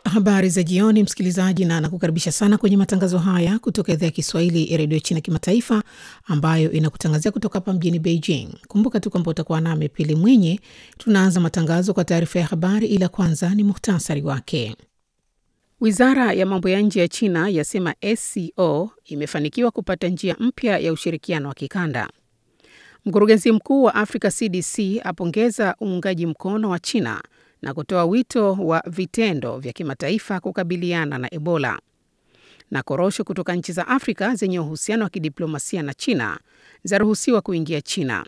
Habari za jioni, msikilizaji, na nakukaribisha sana kwenye matangazo haya kutoka idhaa ya Kiswahili ya redio China Kimataifa, ambayo inakutangazia kutoka hapa mjini Beijing. Kumbuka tu kwamba utakuwa nami Pili Mwinyi. Tunaanza matangazo kwa taarifa ya habari, ila kwanza ni muhtasari wake. Wizara ya mambo ya nje ya China yasema SCO imefanikiwa kupata njia mpya ya ushirikiano wa kikanda. Mkurugenzi mkuu wa Africa CDC apongeza uungaji mkono wa China na kutoa wito wa vitendo vya kimataifa kukabiliana na Ebola. Na korosho kutoka nchi za Afrika zenye uhusiano wa kidiplomasia na China zaruhusiwa kuingia China.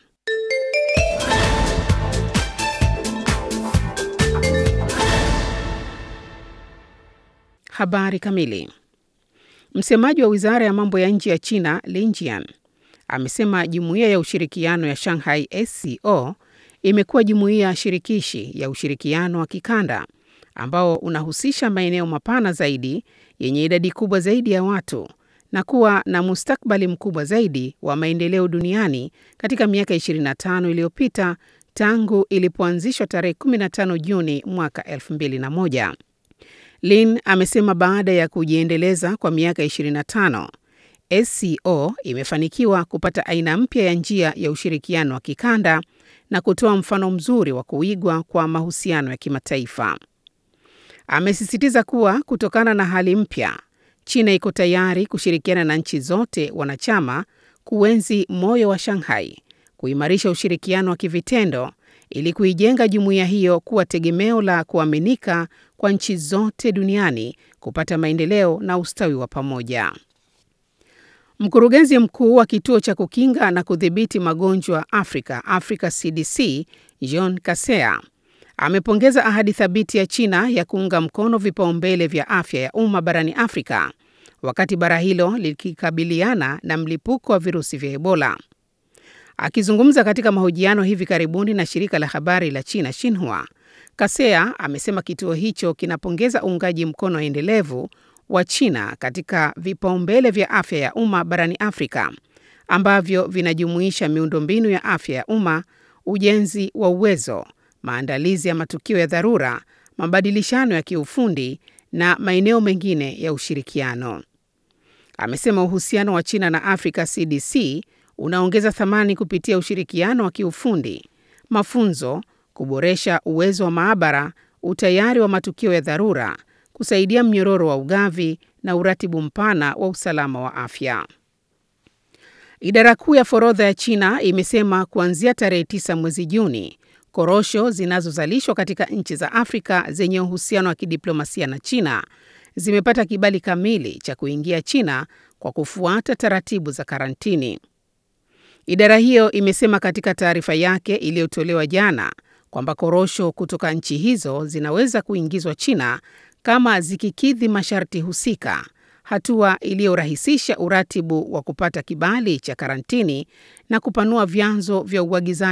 Habari kamili. Msemaji wa wizara ya mambo ya nje ya China Lin Jian amesema jumuiya ya ushirikiano ya Shanghai SCO imekuwa jumuiya shirikishi ya ushirikiano wa kikanda ambao unahusisha maeneo mapana zaidi yenye idadi kubwa zaidi ya watu na kuwa na mustakbali mkubwa zaidi wa maendeleo duniani katika miaka 25 iliyopita tangu ilipoanzishwa tarehe 15 Juni mwaka 2001. Lin amesema baada ya kujiendeleza kwa miaka 25, SCO imefanikiwa kupata aina mpya ya njia ya ushirikiano wa kikanda na kutoa mfano mzuri wa kuigwa kwa mahusiano ya kimataifa. Amesisitiza kuwa kutokana na hali mpya, China iko tayari kushirikiana na nchi zote wanachama kuenzi moyo wa Shanghai, kuimarisha ushirikiano wa kivitendo ili kuijenga jumuiya hiyo kuwa tegemeo la kuaminika kwa nchi zote duniani kupata maendeleo na ustawi wa pamoja. Mkurugenzi mkuu wa kituo cha kukinga na kudhibiti magonjwa Afrika, Africa CDC, John Kasea amepongeza ahadi thabiti ya China ya kuunga mkono vipaumbele vya afya ya umma barani Afrika wakati bara hilo likikabiliana na mlipuko wa virusi vya Ebola. Akizungumza katika mahojiano hivi karibuni na shirika la habari la China Xinhua, Kasea amesema kituo hicho kinapongeza uungaji mkono endelevu wa China katika vipaumbele vya afya ya umma barani Afrika ambavyo vinajumuisha miundombinu ya afya ya umma, ujenzi wa uwezo, maandalizi ya matukio ya dharura, mabadilishano ya kiufundi na maeneo mengine ya ushirikiano. Amesema uhusiano wa China na Africa CDC unaongeza thamani kupitia ushirikiano wa kiufundi, mafunzo, kuboresha uwezo wa maabara, utayari wa matukio ya dharura, kusaidia mnyororo wa ugavi na uratibu mpana wa usalama wa afya. Idara kuu ya forodha ya China imesema kuanzia tarehe 9 mwezi Juni, korosho zinazozalishwa katika nchi za Afrika zenye uhusiano wa kidiplomasia na China zimepata kibali kamili cha kuingia China kwa kufuata taratibu za karantini. Idara hiyo imesema katika taarifa yake iliyotolewa jana kwamba korosho kutoka nchi hizo zinaweza kuingizwa China kama zikikidhi masharti husika, hatua iliyorahisisha uratibu wa kupata kibali cha karantini na kupanua vyanzo vya uagizaji